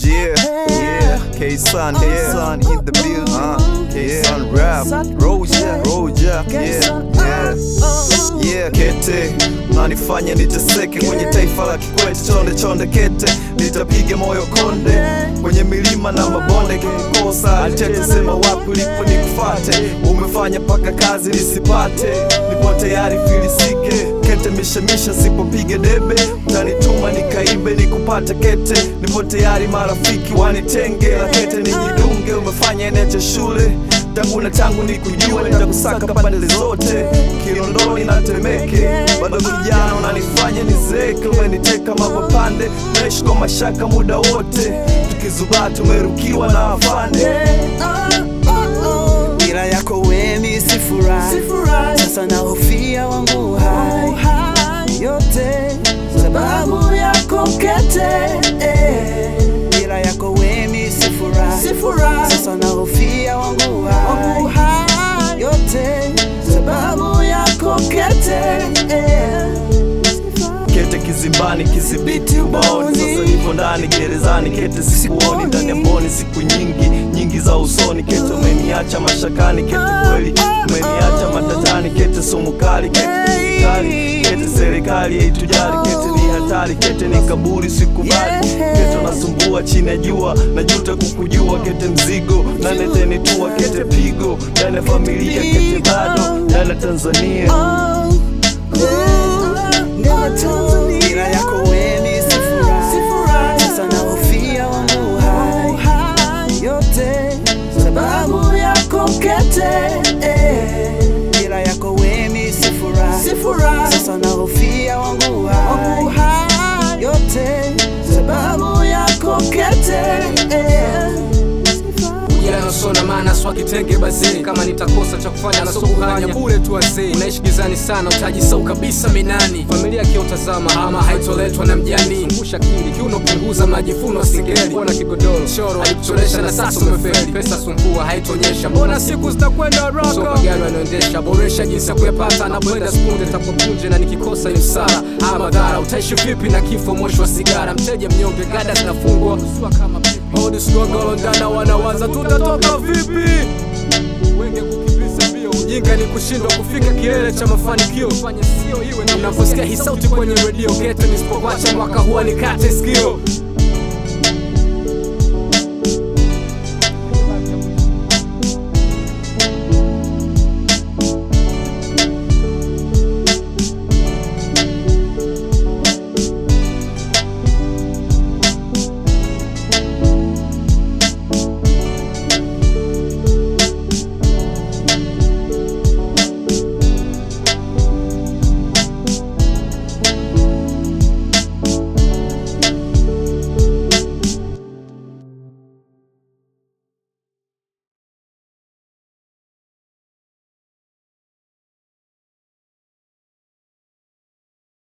Yeah, yeah, K-Sun, K-Sun in the building, uh, K-Sun rap, Roja, Roja, yeah, yeah, yeah, kete nanifanya niteseke kwenye taifa la Kikwete, chonde chonde kete, nitapiga moyo konde kwenye milima na mabonde, kikosa alitete, sema wapi ulipo nikufate, umefanya paka kazi nisipate, nipo tayari filisike kete mishemisha, sipopiga debe utanituma nikaibe nikupate kete, nipo tayari marafiki wanitenge, la kete nijidunge, umefanya neche shule tangu na tangu nikujua, nitakusaka pande zote, Kinondoni na Temeke, bado kijana unanifanya nizeeke, umeniteka mapapande, naishi kwa mashaka muda wote, tukizubaa tumerukiwa na afande bila yako weni sifurahi, sasa nahofia wangu hai yote sababu yako kete eh. bila yako weni sifurahi, sasa nahofia wangu hai yote sababu yako kete eh. kete kizimbani, kizibiti ubaoni, sasa nipo ndani gerezani, kete sikuoni ndani ya mboni, siku nyingi nyingi za usoni, kete umeniacha mashakani, kete kweli umeniacha matatani, kete sumu kali, kete kali, kete serikali haitujali, kete ni hatari, kete ni kaburi, sikubali, kete unasumbua chini ya jua, najuta kukujua, kete mzigo na netenitua, kete pigo ndani ya familia, kete bado ndani ya Tanzania. bila yako weni sifurahi, sasa nahofia wangu hai yote sababu yako kete eh. bila yako weni sifurahi, sasa nahofia wangu hai yote sababu yako kete eh. ila nasona maana swa kitenge bazee kama nitakosa cha kufanya na sokuhanya bure tu wazee unaishi gizani sana utajisau kabisa minani familia kiotazama ama haitoletwa na mjani ngusha kili kiuno punguza majifuno singeli kuona kigodoro choro alikucholesha na sasa umefeli pesa sumbua haitonyesha mbona siku zitakwenda haraka so magari wanaendesha boresha jinsi ya kuyapata na blenda spunde tapopunje na nikikosa ni msara haya madhara utaishi vipi na kifo moshi wa sigara mteja mnyonge gada zinafungwa Usua kama pipi. Hodi skogolo ndana wanawaza tutatoka vipi wenge kukimbiza mbio ujinga ni kushindwa kufika kilele cha mafanikio fanya sio iwe na unaposikia hii sauti kwenye redio gete nisipokwacha mwaka huwa nikate sikio